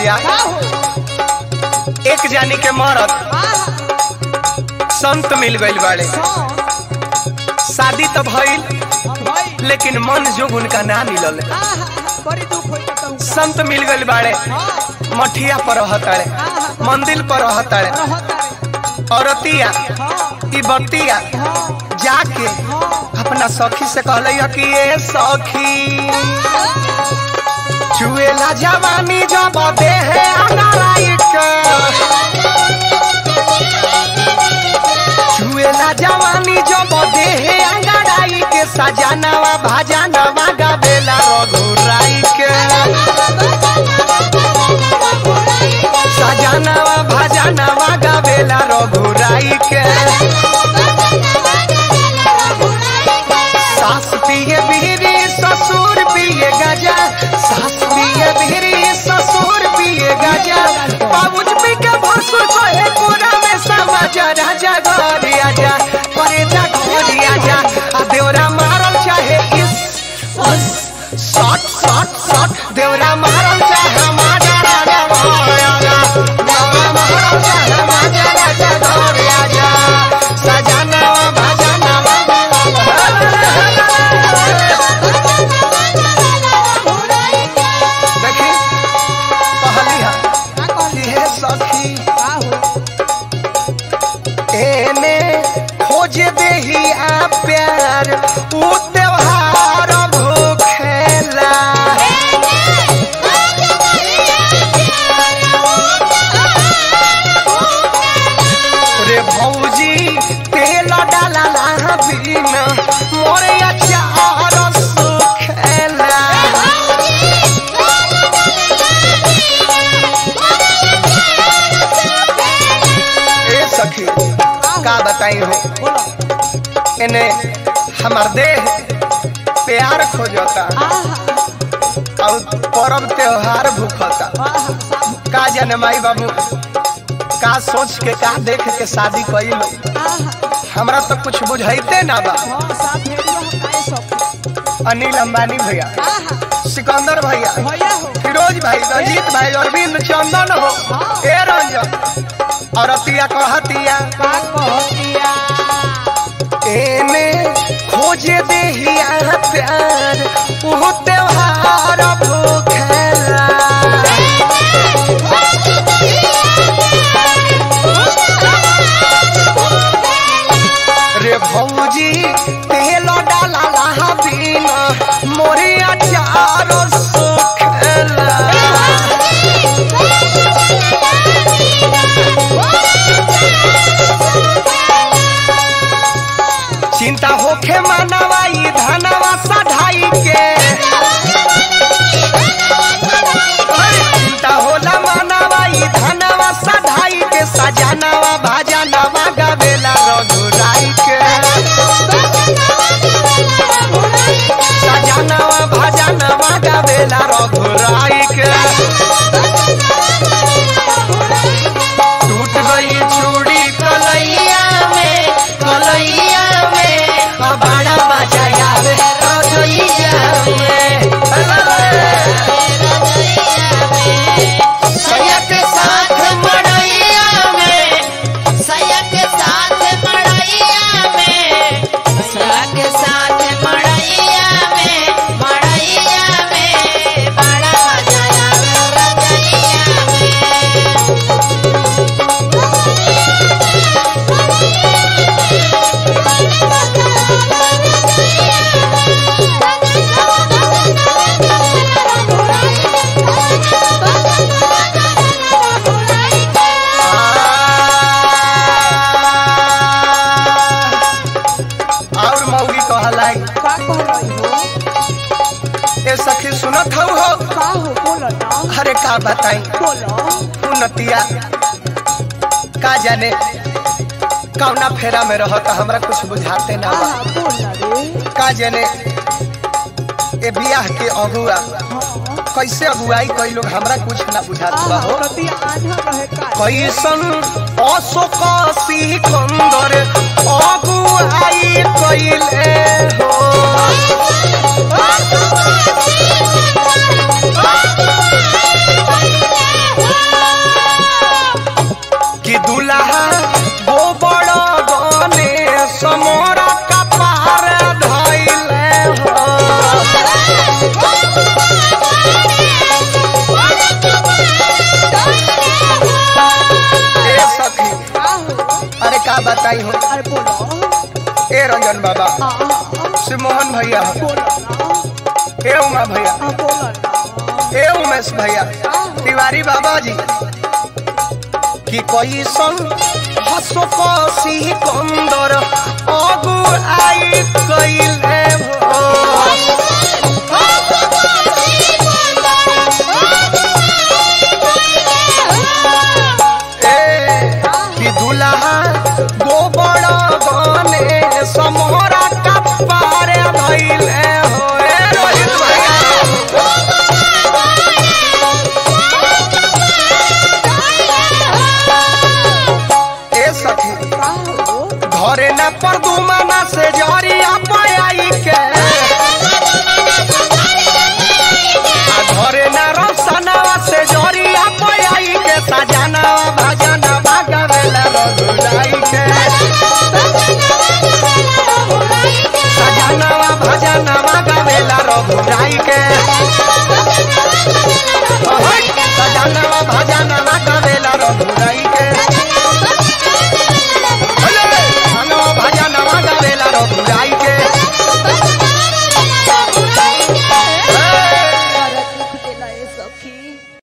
भैया का हो एक जानी के मरद आहा संत मिल गइल बाड़े हाँ शादी तो भइल हाँ भाई लेकिन मन जोग उनका ना मिलल आहा बड़ी दुख होई त कहूं संत मिल गइल बाड़े हाँ मठिया पर रहताड़े आहा मंदिर पर रहताड़े रहता रे औरतिया हाँ ई बतिया हाँ जाके हाँ अपना सखी से कहले कि ए सखी चुएला जवानी जब देहे अनाराई के चुएला जवानी जब देहे अंगड़ाई के सजानवा भाजानवा गावेला रघुराई के सजानवा भाजानवा गावेला रघुराई के सास पिए बिहरी ससुर पिए गजा सास पिए बिहरी ससुर पिए गजा बाबूज पी के भसुर कहे पूरा में समाज राजा घर आजा करे जा घर आजा आ देवरा मारल चाहे इस उस शॉट शॉट शॉट देवरा मारल चाहे माजा राजा घर आजा देवरा मारल चाहे माजा राजा घर आजा सजानवा भजनवा देखी कहली हा का कहली कि हे सखी का हो एने खोज देही आ प्यार ऊ त्योहार भूखेला रे भौजी तेल डाला बिना मोरे अचार सुखेला ए सखी का बताई हो बोलो इन्हें हमार देह प्यार खोजता आहा और पर्व त्योहार भूखता आहा का जाने माई बाबू का सोच के का देख के शादी कइल आहा हमरा तो कुछ बुझाइते ना बा हाँ साथ भेड़ियो हकाए सब अनिल अंबानी भैया आहा सिकंदर भैया भैया हो फिरोज भाई रंजीत भाई अरविंद चंदन हो ए रंजन और अतिया कहतिया का कहतिया एने खोजे देहिया प्यार वो त्योहार भूखेला रे भौजी तेल डाला लाहा बिना मोरे अचार सुखेला चिंता होखे मानवाई धनवा सधाई के चिंता होला मानवाई धनवा सधाई के सजानवा भाजानवा गावेला रघुराई के सजानवा भाजानवा गावेला रघुराई के टूट गई चूड़ी कलैया में कलैया में अब बड़ा मजा आवे रजैया में सैया के साथ मड़ैया में सया के साथ मड़ैया में सया के साथ मड़ैया में मड़ैया में बड़ा मजा आवे रजैया में और मौगी कहलाई का कहलई हो ए सखी सुनत हऊ हो का हो बोलो ना अरे का बताई बोलो उन्नतिया का जाने कौना फेरा में रहता हमरा कुछ बुझाते ना बा आहा बोल रे का जाने ए बियाह के अगुआ हाँ कैसे अगुआई कई लोग हमरा कुछ ना बुझात बा आहा हो कतिया आधा रहे का कैसन अशोक सिकंदर अगुआई कइले हो रंजन बाबा श्री मोहन भैया बोलो ना हे उमा भैया हाँ बोलो ना हे उमेश भैया तिवारी बाबा जी कि कैसन हसो कसी कंदर अगु आई कैले भो